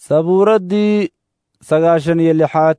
sabuuraddii sagaashan iyo lixaad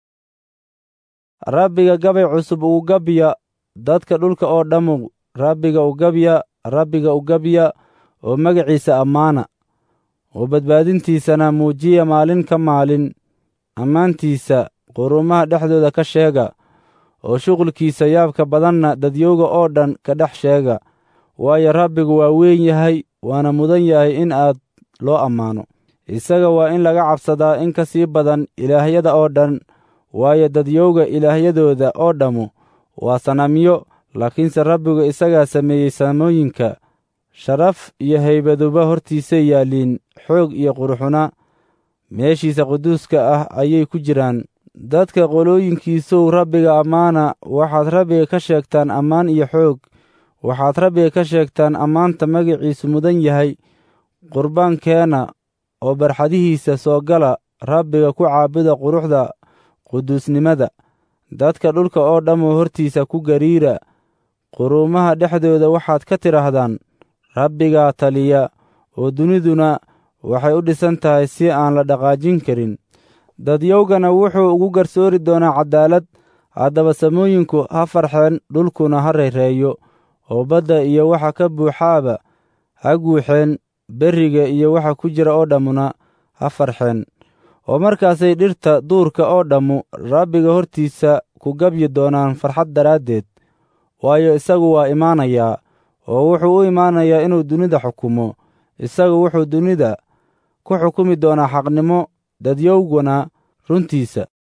rabbiga gabay cusub ugu gabya dadka dhulka oo dhammu rabbiga u gabya rabbiga u gabya oo magaciisa ammaana oo badbaadintiisana muujiya maalin ka maalin ammaantiisa qurumaha dhexdooda ka sheega oo shuqulkiisa yaabka badanna dadyowga oo dhan ka dhex sheega waayo rabbigu waa weyn yahay waana mudan yahay in aad loo ammaano isaga waa in laga cabsadaa in ka sii badan ilaahyada oo dhan waayo dadyowga ilaahyadooda oo dhammu waa sanamyo laakiinse rabbigu isagaa sameeyey samooyinka sharaf iyo haybaduba hortiisay yaalliin xoog iyo quruxuna meeshiisa quduuska ah ayay ku jiraan dadka qolooyinkiisow rabbiga ammaana waxaad rabbiga ka sheegtaan ammaan iyo xoog waxaad rabbiga ka sheegtaan ammaanta magaciisu mudan yahay qurbaankeenna oo barxadihiisa soo gala rabbiga ku caabuda quruxda quduusnimada dadka dhulka oo dhammu hortiisa ku gariira quruumaha dhexdooda waxaad ka tidhaahdaan rabbigaa taliya oo duniduna waxay u dhisan tahay si aan la dhaqaajin karin dadyowgana wuxuu ugu garsoori doonaa caddaalad haddaba samooyinku ha farxeen dhulkuna ha rayreeyo oo badda iyo waxa ka buuxaaba ha guuxeen berriga iyo waxa ku jira oo dhammuna ha farxeen oo markaasay dhirta duurka oo dhammu rabbiga hortiisa ku gabyi doonaan farxad daraaddeed waayo isagu waa imaanayaa oo wuxuu u imaanayaa inuu dunida xukumo isagu wuxuu dunida ku xukumi doonaa xaqnimo dadyowguna runtiisa